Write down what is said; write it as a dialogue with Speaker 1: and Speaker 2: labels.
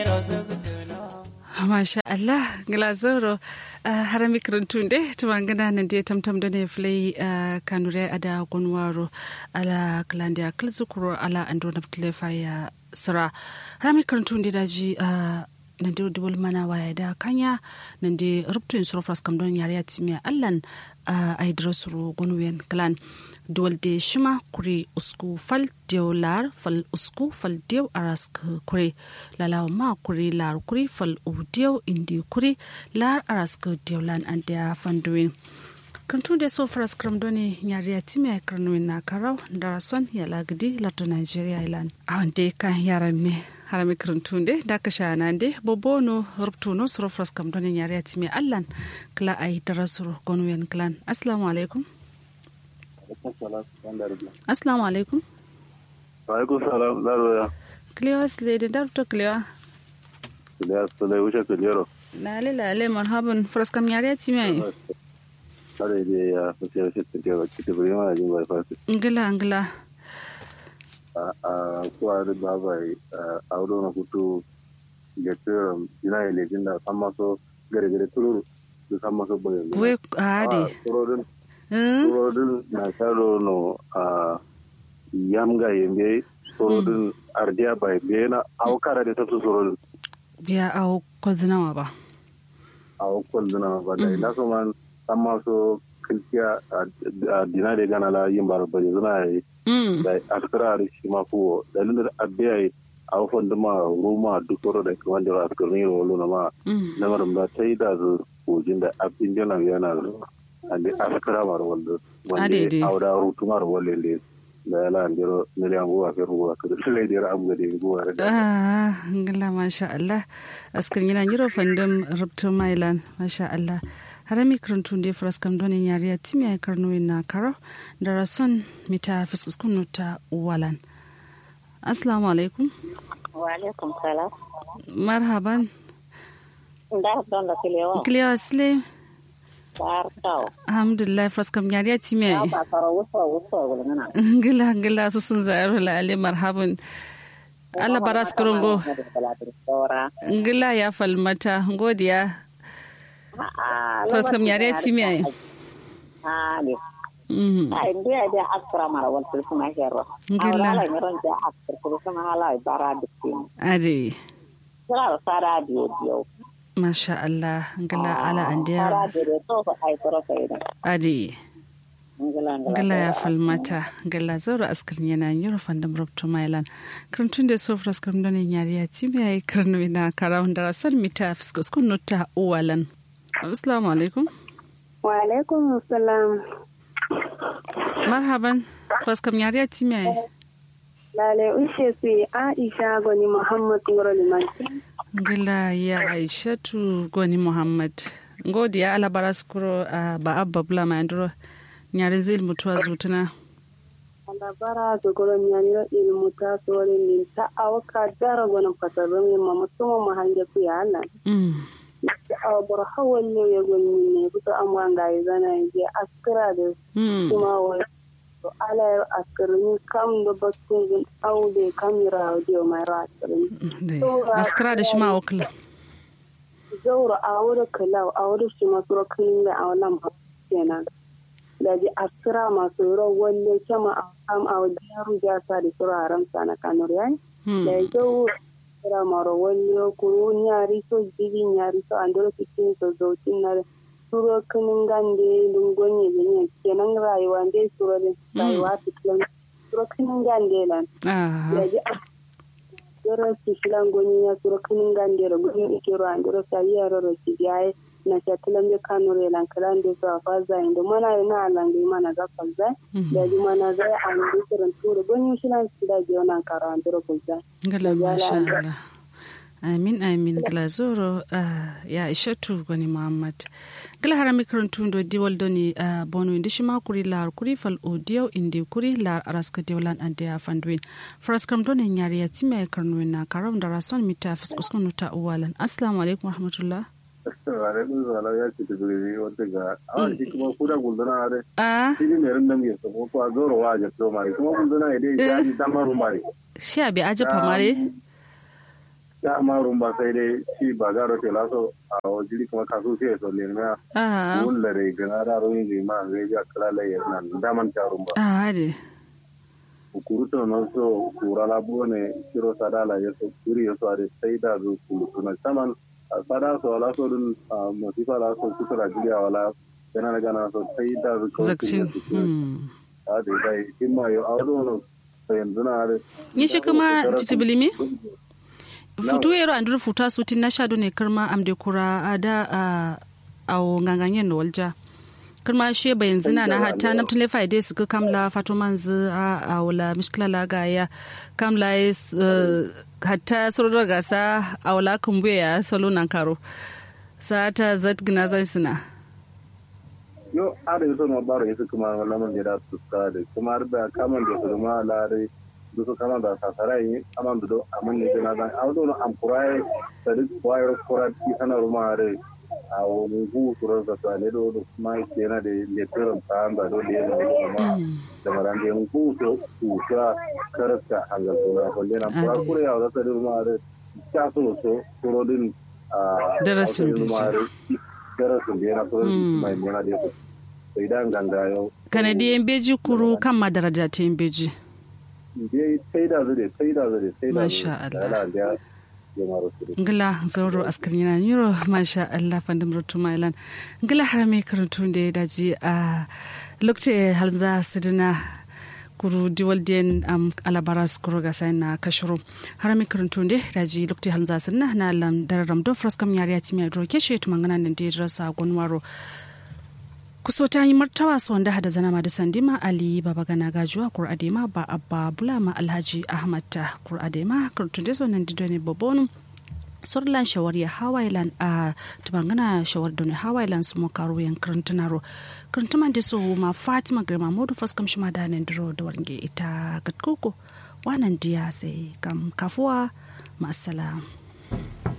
Speaker 1: Masha Allah, Glazoro, harami karantunde, tumangana nande tamtam dane flay kanure ada gonwaro ala klandia klzukuro ala ando naptle faya sara. Harami karantunde daji nande dubul mana waya da kanya nande ruptun surfras kam don yare atimiya allan ay drosuru gonwen klan. duwalde shima kuri usku fal diyo lar fal usku fal diyo arask kuri lalawa ma kuri lar kuri fal u diyo indi kuri lar arask diyo lan andia fanduin kantun da so faras kram doni nyari atimi ay karnuin na karau da rason ya lagdi lato nigeria ilan awande kan yaran me harami karantunde da ka sha nan de bobono rubtuno suro faras kam doni nyari atimi allan kala ay darasuro gonwen klan assalamu alaikum Assalamu alaikum.
Speaker 2: Wa alaikum salam Laroya.
Speaker 1: Kliwa sile da darto kliwa.
Speaker 2: Kliwa sile wuce kilero.
Speaker 1: Lale lale marhaban fraskam yare ti mai.
Speaker 2: Kare da ya fasiyar shi ta ke baki ta bari mana jin bai fasi.
Speaker 1: Ngila ngila.
Speaker 2: A kuwa da babai a wuri na kutu ga tsirin yana yi lejin da san maso gare gare tururu da san maso bayan.
Speaker 1: We ade.
Speaker 2: Turorin surodin na saro no a yamga yembe surodin ardiya bai bena aw kara da tafsu surodin
Speaker 1: biya aw kwazinawa ba
Speaker 2: aw kwazinawa ba da ina so man amma so kilkiya a dina da gana la yin bar bari zuna yi da askara shi ma kuwo da lindar abiya yi aw fonda ma ruma duk soro da kuma da askar ne rolo na ma na maram da tai da zu kujin da abin jana yana zuwa ande askara mar walla wande awda rutumar walle le da yala andiro miliyan gowa ke ruwa ka le dira am gade gowa da
Speaker 1: ah ngala masha Allah askar yana yiro fandam rubtu mailan masha Allah harami karantun da faras kam donin yariya timi ay karno na karo da rason mita fiskuskun ta walan assalamu alaikum
Speaker 3: wa alaikum salam
Speaker 1: marhaban
Speaker 3: da don da kilewa
Speaker 1: kilewa slim
Speaker 3: Barkau.
Speaker 1: Alhamdulillah fraskam yari ya ci mai.
Speaker 3: Ya ba fara wusa wusa gulmina.
Speaker 1: Gila gila su sun zayar la ale marhaban. Allah baras kurungo. Gila ya falmata godiya. Fraskam yari ya ci mai.
Speaker 3: Ha ne. Ai ndiya da askara mara wal suna herro.
Speaker 1: Gila.
Speaker 3: Ala ni ron da askara kuma hala bara dikin.
Speaker 1: Ade.
Speaker 3: Kira sara biyo biyo.
Speaker 1: Masha Allah, ngala ala andiya. Adi. Ngala ya falmata, ngala zaura askar yana yoro fandam rabto mailan. Karantun da so fraskar donin yari ya ci mai karnu ina kara wanda rasar mita fiskus kun nota uwalan. Assalamu alaikum.
Speaker 4: Wa alaikum salam.
Speaker 1: Marhaban, fraskar yari ya ci mai.
Speaker 4: Lale ushe su Aisha Goni Muhammad Ngoro Limanti.
Speaker 1: Gila ya Aishatu Goni Muhammad. Ngodi ya ala baraskuro uh, ba abba bula ma nduro nyari zil mutuwa zutuna.
Speaker 4: Ala bara zugoro nyaniro ilmu ta sore min ta awaka dara gona patarun yin ma musuma mu hange ku ya Allah.
Speaker 1: Mm.
Speaker 4: Ta awbar hawan ne ya goni ne kuta amma ga zana je askira da
Speaker 1: Mm.
Speaker 4: kuma wai to ala yar askirin kam da bakin aude kamera audio mai ra askirin.
Speaker 1: Dai, Askara da shi ma wakila.
Speaker 4: zauro a wurin kalau a wurin shi masu rokin da a wannan kenan da ji asira masu rawar ne kama a kam a wajen yaro ya sa da turaren sa na kanur yayi da ya zo asira mara wani kuru nyari so jigin nyari so an dole cikin so zautin na turo kinin gande lungon ya zanya kenan rayuwa dai turo da rayuwa cikin turo kinin gande lan
Speaker 1: Ah,
Speaker 4: da ji yoro sisilan goni ya suro kinin gandero goni ikero andero sa yaro ro sigaye na chatilan de kanure lan kalan de so afaza indo mana ina alangi mana ga falza da ji mana za an de kiran turu goni shilan sida je ona karo andero kulza
Speaker 1: Gala masha Allah. Amin amin gala zoro ah, ya Aishatu Goni Muhammad. Gala harami karantun do diwal doni uh, bono indi shima kuri lar kuri fal audio indi kuri lar araska diwalan ande ya fanduin. Faraskam doni nyari ya time karnuin na karam da rason mita fiskuskun nuta uwalan. Assalamu alaikum warahmatullah.
Speaker 2: alaikum salam ya ce tibiri wata ga awon shi kuma kuda gulduna are
Speaker 1: Ah,
Speaker 2: shi ne rin nan ya sabo ko a zoro wa ja to mari kuma gulduna ya dai ya ji damaru mari
Speaker 1: shi abi aje famare.
Speaker 2: ya amma rumba sai dai shi ba garo te laso a wajiri kuma kasu sai so le na
Speaker 1: ah
Speaker 2: mun da re gana da ro yin ma zai ja kala la ya nan da man ta rumba
Speaker 1: ah de
Speaker 2: kuruto no so kura la bone kiro sadala ya so kuri ya so ade sai da zo ku na saman sada so la so dun masifa la so kutura jiya wala gana gana so sai da zo ko
Speaker 1: zakcin mm
Speaker 2: a da dai kimma yo a do no yanzu na are
Speaker 1: ni shi kuma titibilimi futu yero andur futa suti na shado ne karma amde kura ada a awo nganganyen no walja karma shi bayan zina na hatta na tule faide su ka kamla fato manzu a a wala mishkila la ga ya kamla is hatta surra gasa a wala kumbuya ya salo nan karo sa ta zat gina zai suna
Speaker 2: yo ada yuso no baro yesu kuma wala man jeda su ka de kuma da kaman da su ma la de du so kaman da sa sarai aman do aman ne na dan awdo no am kurai da duk wayar kurai sana ruma re a wani gu turar da tsale do do kuma ke na da letirin ta da do da yana kuma da maran da yan gu to su ka karasta hangal to na ko lena kura kura ya da ta ruma re ta so so turo din a
Speaker 1: Darasin
Speaker 2: ruma re darasin da yana kuma mai yana da sai dan ganga yau
Speaker 1: kanadiyan beji kuru kan madaraja ta yin beji
Speaker 2: dai sai da zure sai da zure sai da
Speaker 1: Masha Allah.
Speaker 2: Allah jama'ar su
Speaker 1: ngila zauro askar yana niro masha Allah fandam rotu mailan ngila harame karantu da ya daji a lokce halza sidina kuru diwal den am alabara skuro ga sai na kashuru harame karantu da daji lokce halza sidina na lam dararam do fraskam yari ati mai dro keshe tu mangana nan da rasa gonwaro kuso ta yi martawa su wanda hada zana da sandima ali baba gana gajuwa kur adema ba abba bulama alhaji ahmad ta kur adema kurtun da sonan dido ne babonu sorlan shawar ya hawailan a tubangana shawar da ne hawailan su makaru yan karantunaro karantuman da su ma fatima girma modu faskam shi ma da nan diro da warge ita gatkoko wanan diya sai kam kafuwa ma'assalam